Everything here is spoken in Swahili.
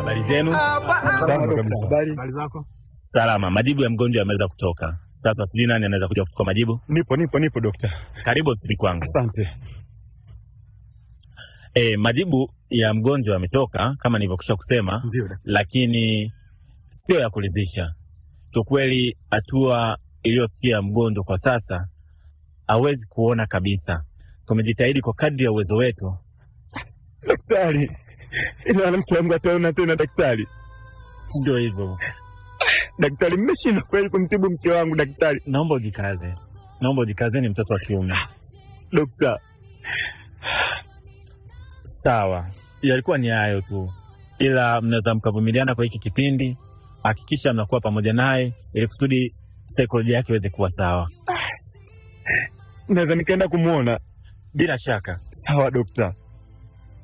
Habari zenu? Salama kabisa. Habari? Habari zako? Salama. Majibu ya mgonjwa yameweza kutoka. Sasa sijui nani anaweza kuja kuchukua majibu. Nipo, nipo, nipo dokta. Karibu ofisini kwangu. Asante. E, majibu ya mgonjwa yametoka kama nilivyokwisha kusema, Ndio daktari. lakini sio ya kuridhisha. Kiukweli, hatua iliyofikia mgonjwa kwa sasa hawezi kuona kabisa. Tumejitahidi kwa kadri ya uwezo wetu. Daktari, ina maana mke wangu ataona tena daktari? Ndio hivyo, Daktari, mmeshindwa kweli kumtibu mke wangu daktari? naomba ujikaze, naomba ujikaze, ni mtoto wa kiume. Dokta, Sawa, yalikuwa ni hayo tu, ila mnaweza mkavumiliana kwa hiki kipindi. Hakikisha mnakuwa pamoja naye ili kusudi saikolojia yake iweze kuwa sawa. naweza nikaenda kumwona? Bila shaka, Sawa dokta.